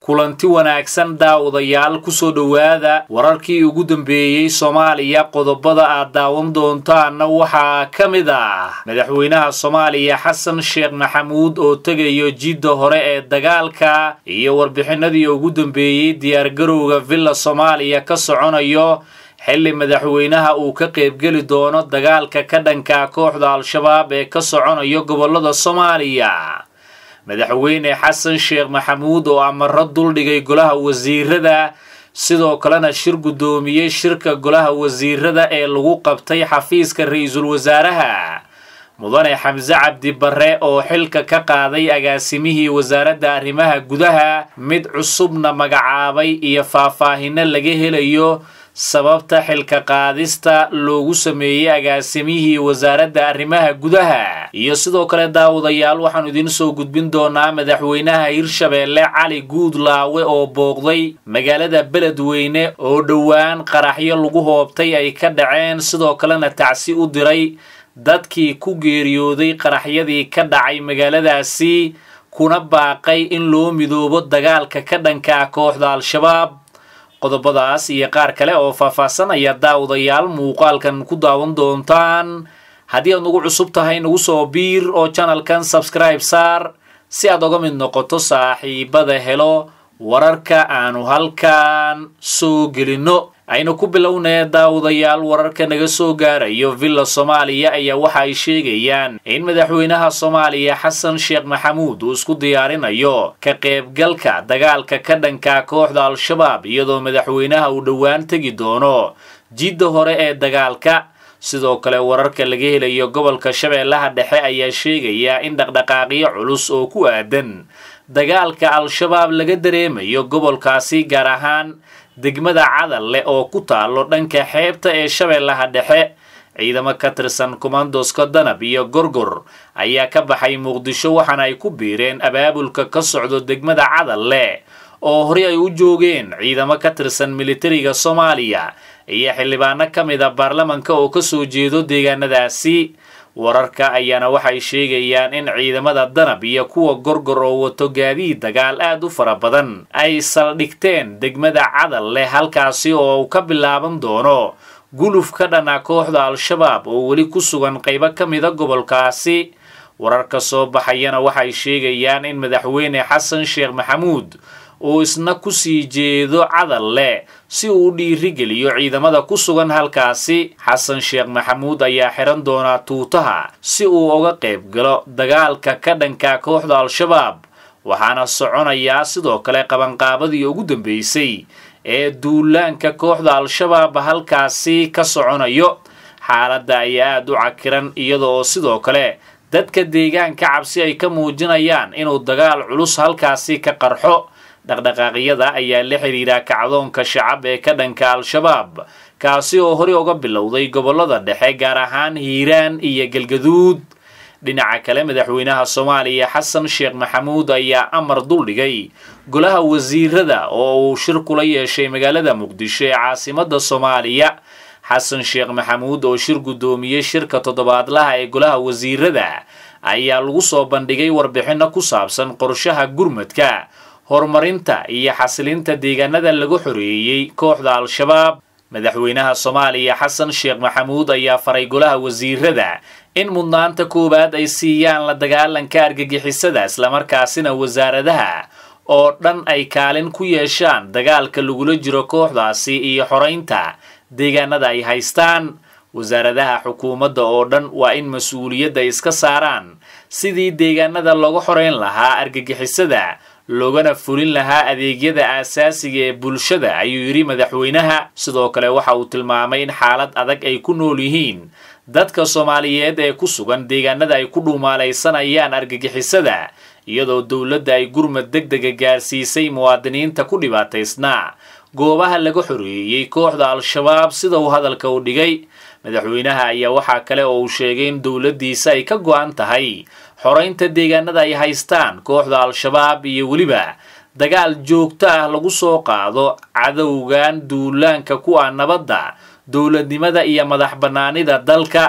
kulanti wanaagsan daawadayaal kusoo dhowaada wararkii ugu dambeeyey soomaaliya qodobada aad daawan doontaanna waxaa ka mid ah madaxweynaha soomaaliya xasan sheekh maxamuud oo tegayo jidda hore ee dagaalka iyo warbixinadii ugu dambeeyey diyaargarowga villa soomaaliya ka soconayo xilli madaxweynaha uu ka qaybgeli doono dagaalka ka dhanka kooxda al-shabaab ee ka soconayo gobollada soomaaliya madaxweyne xasan sheekh maxamuud oo amaro duldhigay golaha wasiirada sidoo kalena shir guddoomiyey shirka golaha wasiirada ee lagu qabtay xafiiska ra-iisul wasaaraha mudane xamse cabdi barre oo xilka ka qaaday agaasimihii wasaaradda arrimaha gudaha mid cusubna magacaabay iyo faahfaahino laga helayo sababta xilka qaadista loogu sameeyey agaasimihii wasaaradda arrimaha gudaha iyo sidoo kale daawadayaal waxaanu idiin soo gudbin doonaa madaxweynaha hirshabeelle cali guudlaawe oo booqday magaalada beledweyne oo dhowaan qaraxyo lagu hoobtay ay ka dhaceen sidoo kalena tacsi u diray dadkii ku geeriyooday qaraxyadii ka dhacay magaaladaasi kuna baaqay in loo midoobo dagaalka ka dhanka kooxda al-shabaab qodobadaas iyo qaar kale oo faahfaahsan ayaa daawadayaal muuqaalkan ku daawan doontaan haddii aad nagu cusub tahay nagu soo biir oo janalkan sabskribe saar si aad oga mid noqoto saaxiibada helo wararka aanu halkan soo gelinno aynu ku bilownee daawadayaal wararka naga soo gaarayo villa soomaaliya ayaa waxa ay sheegayaan in madaxweynaha soomaaliya xasan sheekh maxamuud uu isku diyaarinayo ka qaybgalka dagaalka ka dhanka kooxda al-shabaab iyadoo madaxweynaha uu dhowaan tegi doono jidda hore ee dagaalka sidoo kale wararka laga helayo gobolka shabeellaha dhexe ayaa sheegaya in dhaqdhaqaaqyo culus oo ku aadan dagaalka al-shabaab laga dareemayo gobolkaasi gaar ahaan degmada cadal leh oo ku taalo dhanka xeebta ee shabeellaha dhexe ciidamo ka tirsan kumandoska danab iyo gorgor ayaa ka baxay muqdisho waxaana ay ku biireen abaabulka ka socdo degmada cadal leh oo horey ay u joogeen ciidamo ka tirsan militariga soomaaliya iyo xildhibaano ka mid a baarlamanka oo kasoo jeedo deegaanadaasi wararka ayaana waxay sheegayaan in ciidamada danab iyo kuwa gorgor oo wato gaadiid dagaal aad u fara badan ay saldhigteen degmada cadal leh halkaasi oo uu ka bilaaban doono guluf ka dhana kooxda al-shabaab oo weli ku sugan qaybo ka mida gobolkaasi wararka soo baxayana waxay sheegayaan in madaxweyne xasan sheekh maxamuud uu isna kusii jeedo cadal leh si uu u dhiirigeliyo ciidamada ku sugan halkaasi xasan sheekh maxamuud ayaa xiran doonaa tuutaha si uu uga qayb galo dagaalka ka dhanka kooxda al-shabaab waxaana soconayaa sidoo kale qabanqaabadii ugu dambeysay ee duulaanka kooxda al-shabaab halkaasi ka soconayo xaaladda ayaa aada u cakiran iyada oo sidoo kale dadka deegaanka cabsi ay ka muujinayaan inuu dagaal culus halkaasi ka qarxo dhaqdhaqaaqyada ayaa la xidhiidha kacdoonka shacab ee ka dhanka al-shabaab kaasi oo horey uga bilowday gobollada dhexe gaar ahaan hiiraan iyo galgaduud dhinaca kale madaxweynaha soomaaliya xasan sheekh maxamuud ayaa amar duldhigay golaha wasiirada oo uu shir kula yeeshay magaalada muqdisho ee caasimada soomaaliya xasan sheekh maxamuud oo shir guddoomiyey shirka toddobaadlaha ee golaha wasiirada ayaa lagu soo bandhigay warbixino ku saabsan qorshaha gurmadka horumarinta iyo xasilinta deegaanada lagu xoreeyey kooxda al-shabaab madaxweynaha soomaaliya xasan sheekh maxamuud ayaa faray golaha wasiirada in mudnaanta koowaad ay siiyaan la dagaalanka argagixisada islamarkaasina wasaaradaha oo dhan ay kaalin ku yeeshaan dagaalka lagula jiro kooxdaasi iyo xoraynta deegaanada ay haystaan wasaaradaha xukuumadda oo dhan waa in mas-uuliyadda iska saaraan sidii deegaanada looga xorayn lahaa argagixisada loogana fulin lahaa adeegyada aasaasiga ee bulshada ayuu yidhi madaxweynaha sidoo kale waxa uu tilmaamay in xaalad adag ay ku nool yihiin dadka soomaaliyeed ee ku sugan deegaanada ay ku dhuumaalaysanayaan argagixisada iyadoo dowladda ay gurmad deg dega gaarsiisay muwaadiniinta ku dhibaataysnaa goobaha laga xoreeyey kooxda al-shabaab sida uu hadalka u dhigay madaxweynaha ayaa waxaa kale oo uu sheegay in dowladdiisa ay ka go-an tahay xoraynta deegaanada ay haystaan kooxda al-shabaab iyo weliba dagaal joogto ah lagu soo qaado cadowgan duulaanka ku ah nabadda dowladnimada iyo madax bannaanida dalka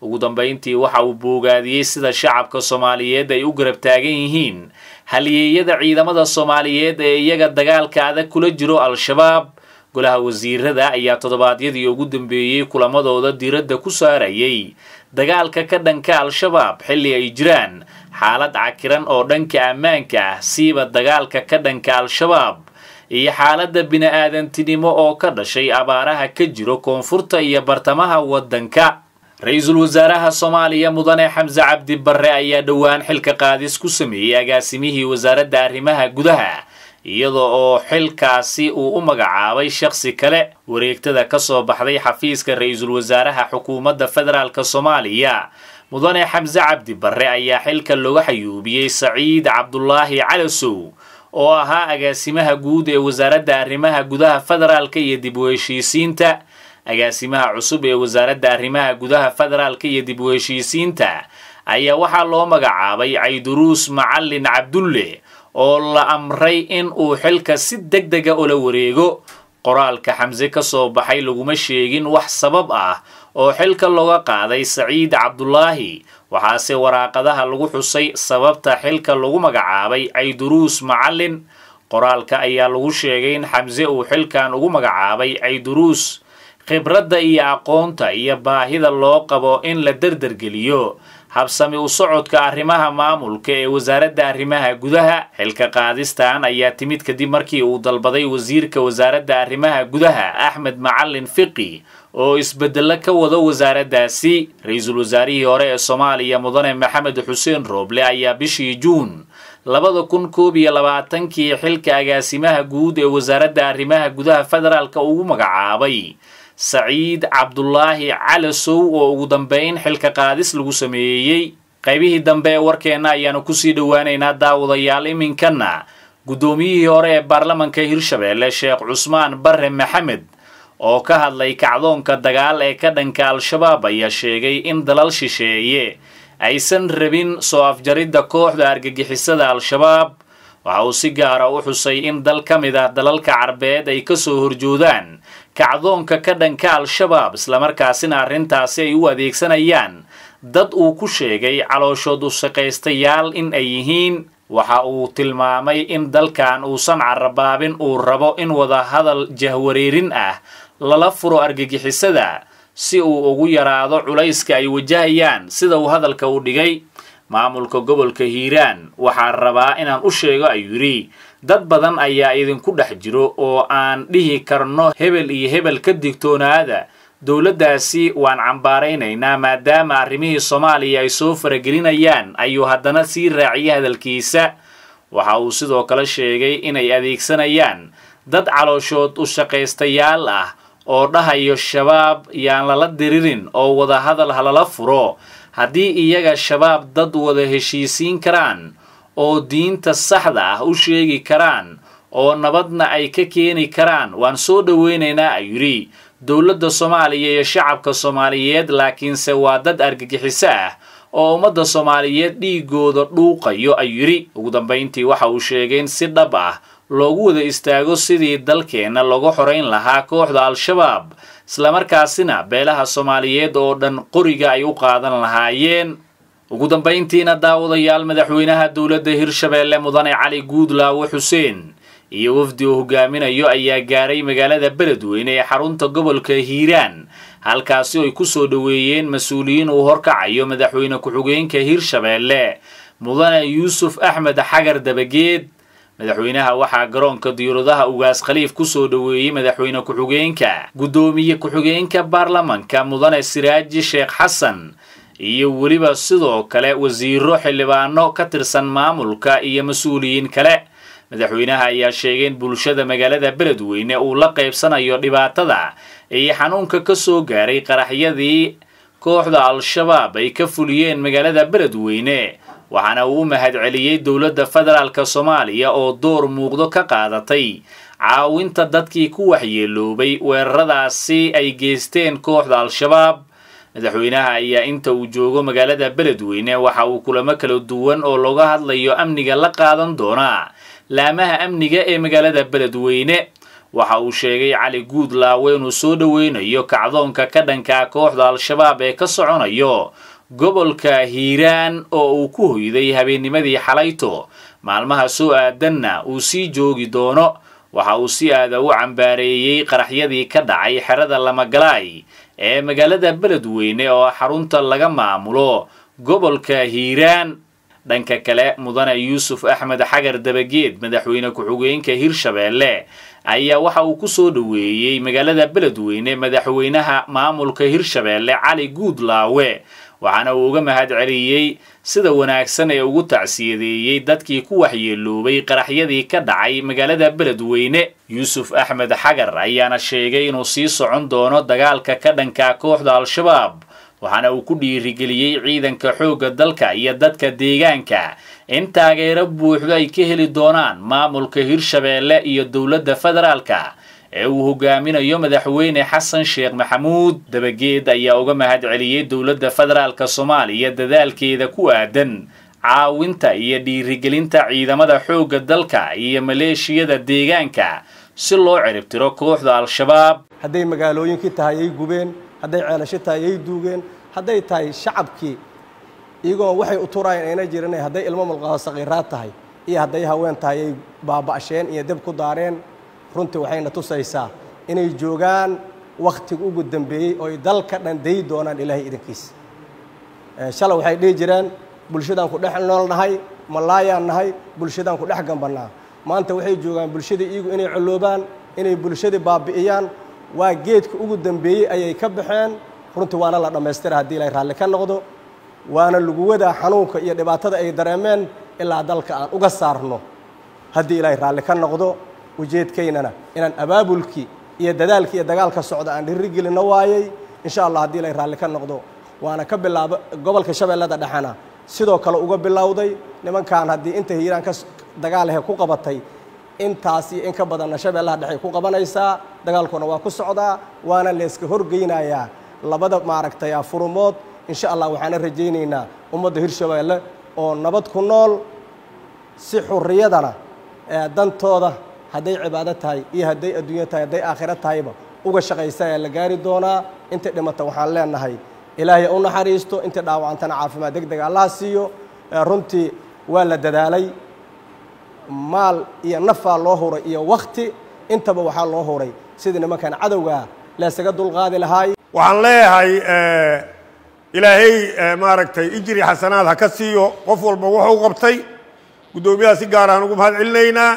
ugu dambayntii waxa uu boogaadiyey sida shacabka soomaaliyeed ay u garab taagan yihiin halyeeyada ciidamada soomaaliyeed ee iyaga dagaalka adag kula jiro al-shabaab golaha wasiirada ayaa toddobaadyadii ugu dambeeyey kulamadooda diiradda ku saarayay dagaalka ka dhanka al-shabaab xilli ay jiraan xaalad cakiran oo dhanka ammaanka ah siiba dagaalka ka dhanka al-shabaab iyo xaaladda bini-aadantinimo oo ka dhashay abaaraha ka jiro koonfurta iyo bartamaha waddanka ra-iisul wasaaraha soomaaliya mudane xamse cabdi barre ayaa dhowaan xilka qaadis ku sameeyey agaasimihii wasaaradda arrimaha gudaha iyada oo xilkaasi uu u magacaabay shakhsi kale wareegtada ka soo baxday xafiiska ra-iisul wasaaraha xukuumadda federaalk soomaaliya mudane xamse cabdi barre ayaa xilka looga xayuubiyey saciid cabdulaahi calasow oo ahaa agaasimaha guud ee wasaaradda arrimaha gudaha federaalka iyo dib u heshiisiinta agaasimaha cusub ee wasaaradda arrimaha gudaha federaalka iyo dib u heshiisiinta ayaa waxaa loo magacaabay cayduruus macalin cabdulle oo la amray in uu xilka si deg dega ula wareego qoraalka xamse ka soo baxay laguma sheegin wax sabab ah oo xilka looga qaaday saciid cabdulaahi waxaase waraaqadaha lagu xusay sababta xilka lagu magacaabay cayduruus macalin qoraalka ayaa lagu sheegay in xamse uu xilkan ugu magacaabay cayduruus khibradda iyo aqoonta iyo baahida loo qabo in la derdergeliyo habsami u socodka arrimaha maamulka ee wasaaradda arrimaha gudaha xilka qaadistan ayaa timid kadib markii uu dalbaday wasiirka wasaaradda arrimaha gudaha axmed macalin fiqi oo isbedelo ka wado wasaaraddaasi ra-iisul wasaarihii hore ee soomaaliya mudane maxamed xuseen rooble ayaa bishii juun labada kun koob iyo labaatankii xilka agaasimaha guud ee wasaaradda arrimaha gudaha federaalka ugu magacaabay saciid cabdulaahi calasow oo ugu dambeyn xilka qaadis lagu sameeyey qaybihii dambe ee warkeenna ayaanu kusii dhowaaneynaa daawadayaal iminkana guddoomiyihii hore ee baarlamanka hirshabeelle sheekh cusmaan barre maxamed oo ka hadlay kacdoonka dagaal ee ka dhanka al-shabaab ayaa sheegay in dalal shisheeye aysan rabin soo afjaridda kooxda argagixisada al-shabaab waxa uu si gaara u xusay in dal ka mid ah dalalka carbeed ay kasoo horjoodaan kacdoonka ka dhanka al-shabaab islamarkaasina arrintaasi ay u adeegsanayaan dad uu ku sheegay calooshood u shaqaystayaal in ay yihiin waxa uu tilmaamay in dalkan uusan carabaabin uu rabo in wadahadal jahwareerin ah lala furo argagixisada si uu ugu yaraado culayska ay wajahayaan sida uu hadalka u dhigay maamulka gobolka hiiraan waxaa rabaa inaan u sheego ayuu yidhi dad badan ayaa idinku dhex jiro oo aan dhihi karno hebel iyo hebel ka digtoonaada dowladdaasi waan cambaaraynaynaa maadaama arrimihii soomaaliya ay soo faragelinayaan ayuu haddana sii raaciyay hadalkiisa waxa uu sidoo kale sheegay inay adeegsanayaan dad calooshood u shaqaystayaal ah oo dhahayo shabaab yaan lala diririn oo wadahadal halala furo haddii iyaga shabaab dad wada heshiisiin karaan oo diinta saxda ah u sheegi karaan oo nabadna ay ka keeni karaan waan soo dhoweynaynaa ayuu yidhi dowladda soomaaliya iyo shacabka soomaaliyeed laakiinse waa dad argagixiso ah oo ummadda soomaaliyeed dhiigooda dhuuqayo ayuu yidhi ugu dambayntii waxa uu sheegay in si dhab ah loogu wada istaago sidii dalkeenna lagu xorayn lahaa kooxda al-shabaab islamarkaasina beelaha soomaaliyeed oo dhan qoriga ay u qaadan lahaayeen ugu dambayntiina daawadayaal madaxweynaha dowladda hirshabeelle mudane cali guudlaawo xuseen iyo wafdi uu hogaaminayo ayaa gaaray magaalada beledweyne ee xarunta gobolka hiiraan halkaasi ay ku soo dhoweeyeen mas-uuliyiin uu horkacayo madaxweyne ku-xigeenka hirshabeelle mudane yuusuf axmed xagar dabageed madaxweynaha waxaa garoonka diyauradaha ugaas khaliif kusoo dhoweeyey madaxweyne ku-xigeenka guddoomiye ku-xigeenka baarlamanka mudane siraaji sheekh xasan iyo weliba sidoo kale wasiiro xildhibaano ka tirsan maamulka iyo mas-uuliyiin kale madaxweynaha ayaa sheegay in bulshada magaalada beledweyne uu la qaybsanayo dhibaatada iyo xanuunka ka soo gaaray qaraxyadii kooxda al-shabaab ay ka fuliyeen magaalada beledweyne waxaana uu u mahadceliyey dowladda federaalka soomaaliya oo door muuqdo ka qaadatay caawinta dadkii ku waxyeeloobay weeraradaasi ay geysteen kooxda al-shabaab madaxweynaha ayaa inta uu joogo magaalada beledweyne waxa uu kulamo kala duwan oo looga hadlayo amniga la qaadan doonaa laamaha amniga ee magaalada beledweyne waxa uu sheegay cali guudlaawe inuu soo dhoweynayo kacdoonka ka dhanka kooxda al-shabaab ee ka soconayo gobolka hiiraan oo uu ku hoyday habeennimadii xalayto maalmaha soo aadanna uu sii joogi doono waxa uu si aada u cambaareeyey qaraxyadii ka dhacay xerada lamagalaay ee magaalada beledweyne oo xarunta laga maamulo gobolka hiiraan dhanka kale mudane yuusuf axmed xagar dabageed madaxweyne ku-xigeenka hirshabeelle ayaa waxa uu ku soo dhoweeyey magaalada beledweyne madaxweynaha maamulka hirshabeelle cali guudlaawe waxaana uu uga mahad celiyey sida wanaagsan ee ugu tacsiyadeeyey dadkii ku waxyeeloobay qaraxyadii ka dhacay magaalada beledweyne yuusuf axmed xagar ayaana sheegay inuu sii socon doono dagaalka ka dhanka kooxda al-shabaab waxaana uu ku dhiirigeliyey ciidanka xoogga dalka iyo dadka deegaanka in taageero buuxdo ay ka heli doonaan maamulka hirshabeelle iyo dowladda federaalka ee uu hogaaminayo madaxweyne xasan sheekh maxamuud dabageed ayaa uga mahad celiyey dowladda federaalka soomaaliya dadaalkeeda ku aadan caawinta iyo dhiirigelinta ciidamada xoogga dalka iyo maleeshiyada deegaanka si loo ciribtiro kooxda al-shabaab hadday magaalooyinkii tahay ay gubeen hadday ceelasho tahay ay duugeen hadday tahay shacabkii iyagoo waxay u turayeen ayna jirin hadday ilmo mulqaho saqiiraad tahay iyo hadday haween tahay ay baaba'sheen iyo deb ku daareen runtii waxayna tusaysaa inay joogaan wakhtiga ugu dambeeyey ooy dalka dhan dayi doonaan ilaahay idankiisa shalay waxay dhihi jireen bulshadaan ku dhex nool nahay malaayaan nahay bulshadaan ku dhex gambannaa maanta waxay joogaan bulshadii iyagu inay colloobaan inay bulshadii baabi'iyaan waa geedka ugu dambeeyey ayay ka baxeen runtii waana la dhammaystira haddii ilaahay raalli ka noqdo waana lagu wadaa xanuunka iyo dhibaatada ay dareemeen ilaa dalka aan uga saarno haddii ilaahay raalli ka noqdo ujeedkaynana inaan abaabulkii iyo dadaalkii iyo dagaalka socda aan dhirigelinno waayey insha allah haddii ilaahay raalli ka noqdo waana ka bilaaba gobolka shabeellada dhexena sidoo kale uga bilowday nimankan haddii inta hiiraan ka dagaalahe ku qabatay intaas iyo in ka badanna shabeellaha dhexey ku qabanaysaa dagaalkuna waa ku socdaa waana layska horgeynayaa labada maaragtay furumood insha allah waxaana rajaynaynaa ummadda hirshabeelle oo nabad ku nool si xurriyadana dantooda hadday cibaado tahay iyo hadday adduunyo tahay hadday aakhiro tahayba uga shaqaysa ayaa la gaari doonaa intay dhimata waxaan leenahay ilaahay u naxariisto intay dhaawacantana caafimaad deg deg allaha siiyo runtii waa la dadaalay maal iyo nafaa loo huray iyo wakti intaba waxaa loo huray sidii nimankan cadowgaa laysaga dulqaadi lahaay waxaan leeyahay ilaahay maaragtay ijri xasanaad ha ka siiyo qof walba wuxuu qabtay guddoomiyaha si gaar aan ugu mahad celinaynaa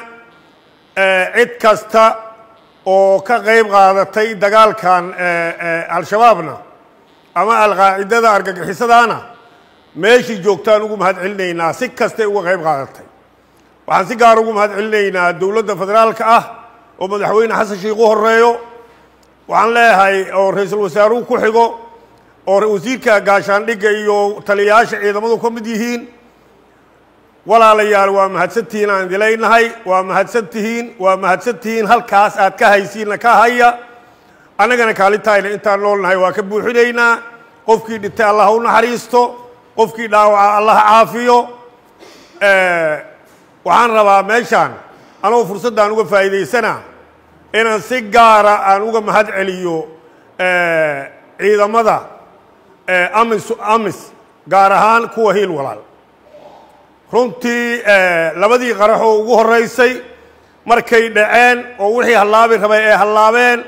cid kasta oo ka qayb qaadatay dagaalkan al-shabaabna ama alqaacidada argagixisadaana meeshii joogtaan ugu mahad celinaynaa si kastay uga qayb qaadatay waxaan si gaar ugu mahad celinaynaa dowladda federaalka ah oo madaxweyne xasan sheikh u horeeyo waxaan leeyahay oo ra-iisul wasaaruhu ku xigo oo wasiirka gaashaandhigga iyo taliyayaasha ciidamadu ka mid yihiin walaalayaal waa mahadsantihiin aan idileynahay waa mahadsantihiin waa mahadsantihiin halkaas aad ka haysiinna ka haya annagana kaalintayna intaan noolnahay waa ka buuxinaynaa qofkii dhintay allah u naxariisto qofkii dhaawaca allah caafiyo waxaan rabaa meeshaan anoo fursaddan uga faa'iidaysana inaan si gaara aan uga mahad celiyo ciidamada amis amis gaar ahaan kuwa hiil walaal runtii labadii qaraxoo ugu horraysay markay dhaceen oo wixii hallaabi rabay ay hallaabeen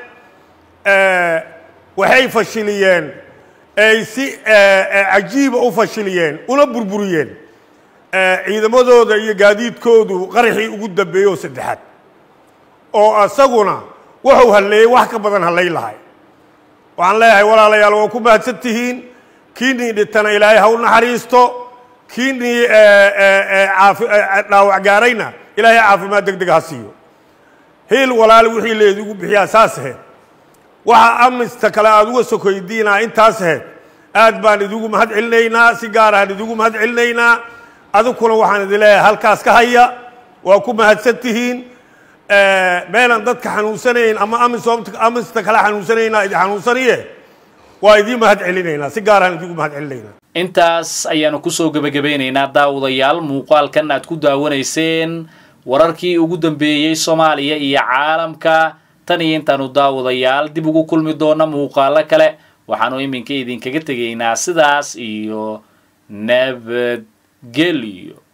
waxay fashiliyeen ay si cajiiba u fashiliyeen una burburiyeen ciidamadooda iyo gaadiidkoodu qaraxii ugu dambeeyey oo saddexaad oo isaguna wuxuu halleeyey wax ka badan hallay lahay waxaan leeyahay walaalayaal waa ku mahadsan tihiin kiinii dhintana ilaahay ha u naxariisto kiinii dhaawac gaarayna ilaahay caafimaad deg deg ha siiyo hiil walaal wixii leedigu bixiyaa saas aheyd waxa amista kale aada uga sokoydiinaa intaas aheyd aad baan idigu mahad celinaynaa si gaaraan idigu mahad celinaynaa adikuna waxaan idin leeyahay halkaas ka haya waa ku mahadsan tihiin meelaan dadka xanuunsanayn ama amista kale xanuunsanayna idin xanuunsaniye waa idiin mahad celinaynaa si gaaraan idigu mahad celinaynaa intaas ayaanu kusoo gebagabeynaynaa daawadayaal muuqaalkan aad ku daawanayseen wararkii ugu dambeeyey soomaaliya iyo caalamka tan iyo intaanu daawadayaal dib ugu kulmi doona muuqaalo kale waxaanu iminka idinkaga tegaynaa sidaas iyo nabadgelyo